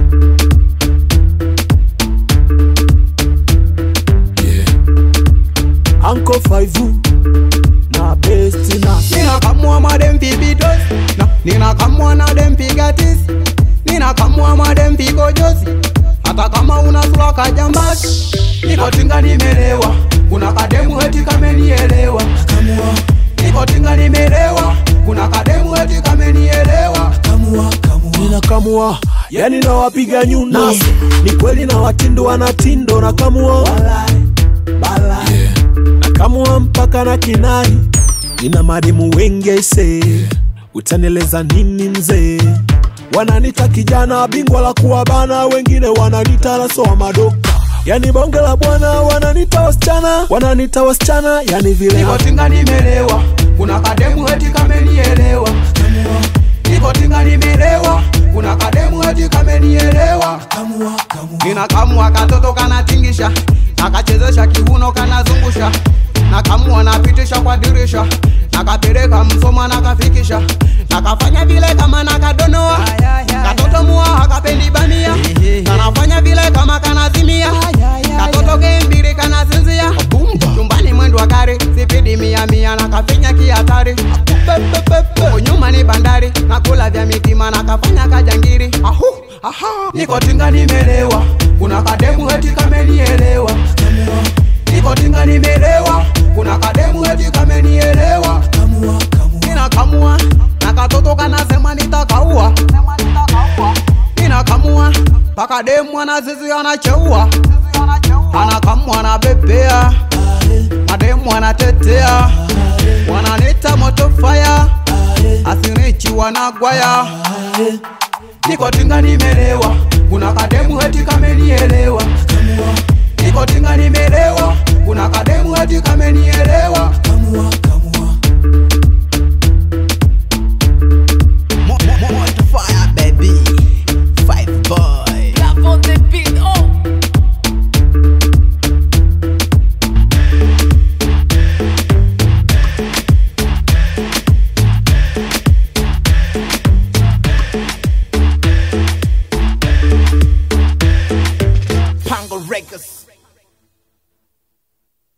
Uncle Faivu na best na ninakamua madem pibitos na ninakamua na dem pigatis ninakamua madem pigojozi hata kama una sura kajambasi nikotinga nimelewa kuna kademu eti kamenielewa nikotinga nimelewa kuna kademu eti kamenielewa ninakamua yani nawapiga nyundo ni kweli na watindo wanatindo nakamua nakamua mpaka na kinai nina mademu wengi aise utaneleza nini mzee wananita kijana bingwa la kuwabana wengine wananita nasoa madoka yani bonge la bwana wananita wasichana wananita wasichana yani vile nikotinga nimelewa kuna kademu eti kamenielewa nikotinga nimelewa kuna kademu eti kamenielewa ninakamua katoto kanatingisha nakachezesha kiuno kanazungusha nakamua napitisha kwa dirisha nakapeleka msoma nakafikisha nakafanya vile kama nakadonoa katoto mua akapendi bamia kanafanya vile kama kanazimia katoto kembiri kanazinzia chumbani mwendo wa gari sipidi mia mia nakafinya kihatari Huko nyuma ni bandari nakula vya mitima nakafanya kajangiri Ahu, aha. nikotinga nimelewa kuna kademu eti kamenielewa nikotinga nimelewa kuna kademu eti kamenielewa ninakamua na katoto kanasema nitakaua ninakamua mpaka demu anazizi anacheua anakamua na bebea mademu anatetea wananita moto faya asinichi wanagwaya nikotinga nimelewa kuna kademu eti kamenielewa nikotinga nimelewa kuna kademu eti kamenielewa